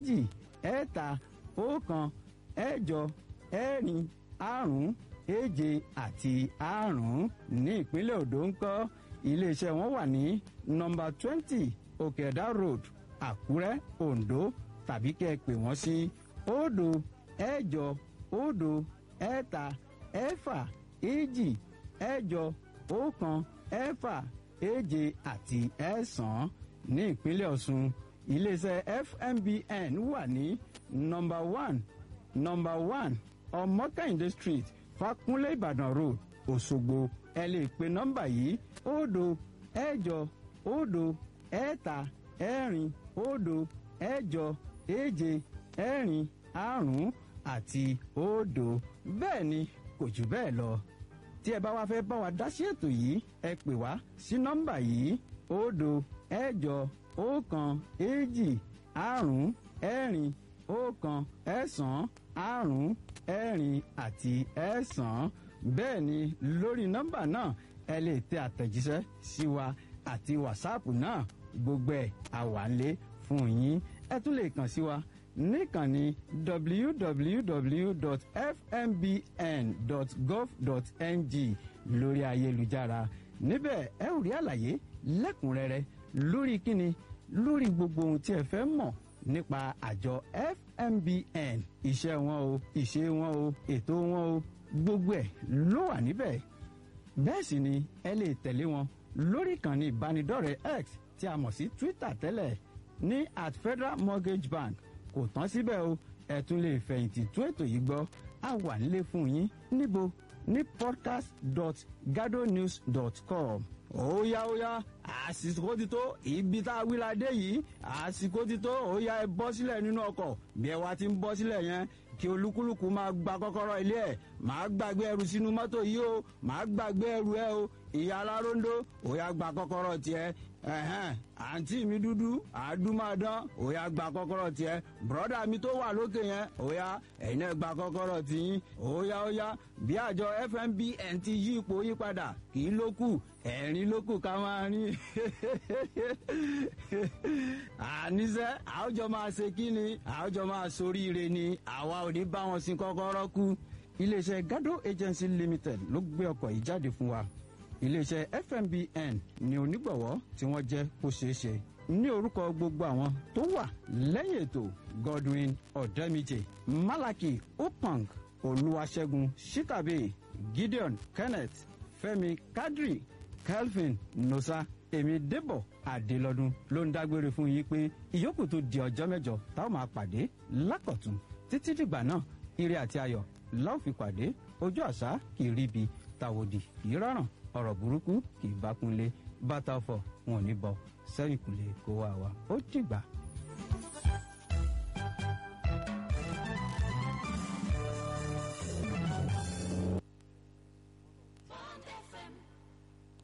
èjì ẹ̀ta ọ̀kan ẹ̀jọ ẹ̀rin àrún èje àti àrún ní ìpínlẹ̀ Ondo ń kọ́ iléeṣẹ́ wọn wà ní nọ́mbà twenty òkèdá road Àkúrẹ́ Ondo tàbí kẹ́ ẹ pè wọ́n sí òdo ẹ̀jọ òdo ẹ̀ta ẹ̀fà èjì ẹ̀jọ ọ̀kan ẹ̀fà èje àti ẹ̀sán ní ìpínlẹ̀ Ọ̀ṣun iléeṣẹ́ FMBN wà ní nọ́mbà one nọ́mbà one ọmọkàyìndé street Fakunlé Ìbàdàn road Òṣogbo ẹ lè pe nọ́mbà yìí òdo ẹ̀jọ òdo ẹ̀ta ẹ̀rin òdo ẹ̀jọ èje ẹ̀rin àrún àti òdo bẹ́ẹ̀ ni kò jù bẹ́ẹ̀ lọ tí ẹ bá wá fẹ́ bá wa dá sí ètò yìí ẹ pè wá sí nọ́mbà yìí òdo ẹ̀jọ ọ̀kan èjì àrún ẹ̀rin ọ̀kan ẹ̀sán àrún ẹ̀rin àti ẹ̀sán bẹ́ẹ̀ ni lórí nọ́mbà náà ẹ lè tẹ àtẹ̀jíṣẹ́ sí wa àti wàsáàpù náà gbogbo ẹ̀ àwálé fún yín ẹ tún lè kàn sí wa níkànnì www.fmbn.gov.ng lórí ayélujára níbẹ̀ ẹ ò rí àlàyé lẹ́kùnrẹ́rẹ́ lórí kíni lórí gbogbo ohun tí ẹ fẹ́ mọ̀ nípa àjọ FMBN iṣẹ́ wọn o ìṣe wọn o ètò wọn o gbogbo ẹ̀ ló wà níbẹ̀ bẹ́ẹ̀ sì ni ẹ lè tẹ̀lé wọn lórí ìkànnì ìbánidọ́rẹ̀ẹ́ X tí a mọ̀ sí Twitter tẹ́lẹ̀ ní at Federal Mortgage Bank kò tán síbẹ̀ o ẹ tún lè fẹ̀yìntì tún ètò yìí gbọ́ a wà nílé fún yín níbo ní podcast.gadonews.com óyá óyá àsìkò ti tó ibi tá a wí la dé yìí àsìkò ti tó óyá ẹ bọ́ sílẹ̀ nínú ọkọ̀ bí ẹ wá ti ń bọ́ sílẹ̀ yẹn kí olúkúlùkù máa gba kọ́kọ́rọ́ ilé ẹ̀ máa gbàgbé ẹrù sínú mọ́tò yìí o máa gbàgbé ẹrù ẹ o ìyá aláróńdó óyá gba kọ́kọ́rọ́ tiẹ̀ ẹ̀hẹ́n àǹtí mi dúdú àdúmọ̀dán óyá gba kọ́kọ́rọ́ tiẹ̀ bùrọ́dà mi tó wà lókè yẹn óyá ẹ̀yin náà gba kọ́kọ́rọ́ tiyín óyá óyá bí àjọ FMBN ti yí ipò yí padà kì í lókù ẹ̀rín lókù ká máa rí àníṣe àwùjọ máa ṣe kí ni àwùjọ máa soríire ni àwa ò ní bá wọn sin kọ́kọ́rọ́ kú iléeṣẹ́ Gado Agency Limited ló gbé ọkọ̀ yìí jáde fún wa iléeṣẹ́ FMBN ní onígbọ̀wọ́ tí wọ́n jẹ́ kó ṣeé ṣe ní orúkọ gbogbo àwọn tó wà lẹ́yìn ètò Godwin Ọ̀dẹ́mìjì Malaki Opang Olúwaṣẹ́gun Shikabe Gideon Kenneth Fẹ́mi Kadri Kelvin Nosa èmi Débọ̀ Adélọ́dún ló ń dágbére fún yín pé ìyókù tó di ọjọ́ mẹ́jọ táwọn máa pàdé lákọ̀tún títí dìgbà náà ire àti ayọ̀ láò fi pàdé ojú àṣà kì í ríbi tàwòdì kì í rọrùn ọ̀rọ̀ burúkú kì í bá kúnlé bàtà ọ̀fọ̀ wọn ò ní bọ sẹ́yìn kùlé kó wá wa ó dìgbà.